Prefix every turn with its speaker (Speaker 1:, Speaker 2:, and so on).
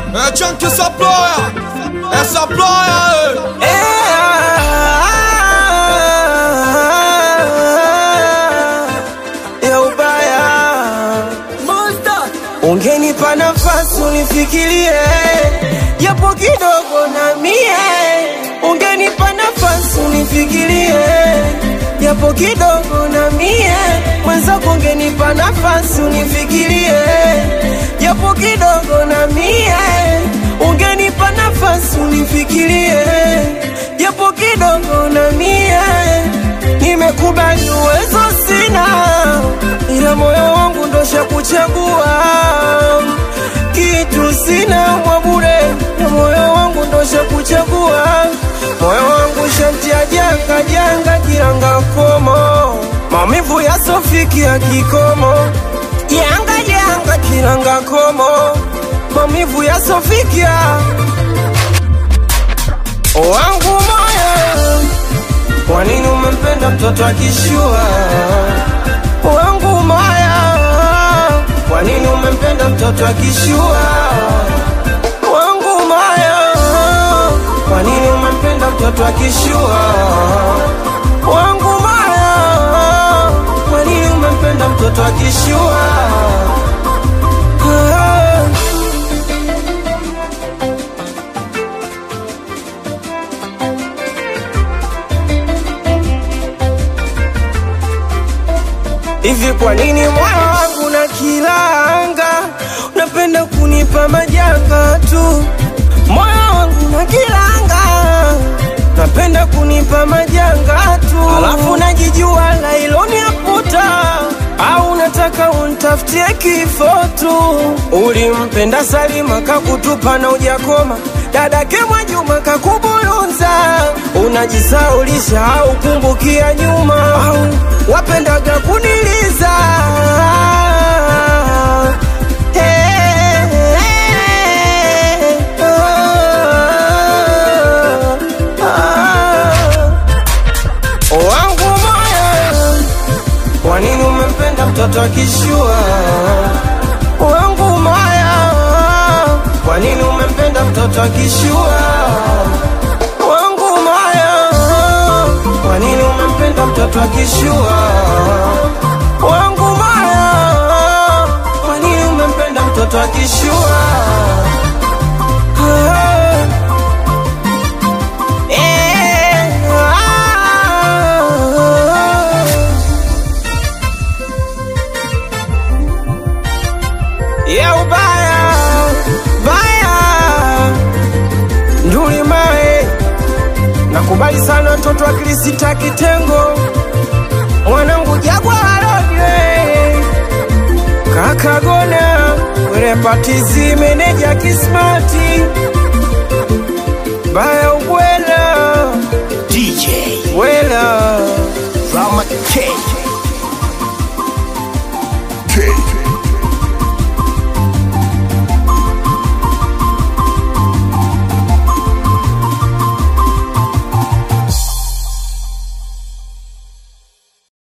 Speaker 1: É Chunk essa ploia, essa ploia,
Speaker 2: ya ubaya. Ungenipa nafasi unifikirie japo kidogo na mie, ungenipa nafasi unifikirie japo kidogo na mie, mwenzako ungenipa nafasi unifikirie japo kidogo na mie, ungenipa nafasi unifikirie japo kidogo na mie, nimekubali uwezo sina, ila moyo wangu ndosha kuchagua kitu sina mwa bure, na moyo wangu ndosha kuchagua moyo wangu shantia janga janga kiranga komo maumivu yasofiki ya kikomo janga janga kiranga komo maumivu yasofikia wangu moyo kwa nini umempenda mtoto akishua wangu moyo kwa nini umempenda mtoto akishua wangu moyo kwa nini umempenda mtoto akishua wangu moyo kwa nini umempenda mtoto akishua Ah. Hivi kwa nini moyo wangu na kilanga unapenda kunipa majanga tu? Moyo wangu na kilanga napenda kunipa majanga tu, alafu najijua lailoni aputa au unataka untafutie kifo tu? Ulimpenda Salima kakutupa na ujakoma, dadake Mwajuma kakubulunza, unajisaulisha au kumbukia nyuma au wapendaga kuniliza Eh, ah, ah. wangu moyo kwa nini umempenda mtoto akishua wangu moyo kwa nini umempenda mtoto akishua wangu moyo kwa nini umempenda mtoto akishua wangu moyo kwa nini umempenda mtoto akishua Ah. Eh, ah. ya ubaya baya nduli mae nakubali sana watoto wa Krisita kitengo mwanangu jagwa walodwe kakagona werepatizi meneja kismati baya ubwela
Speaker 3: DJ
Speaker 2: wela
Speaker 3: Rama K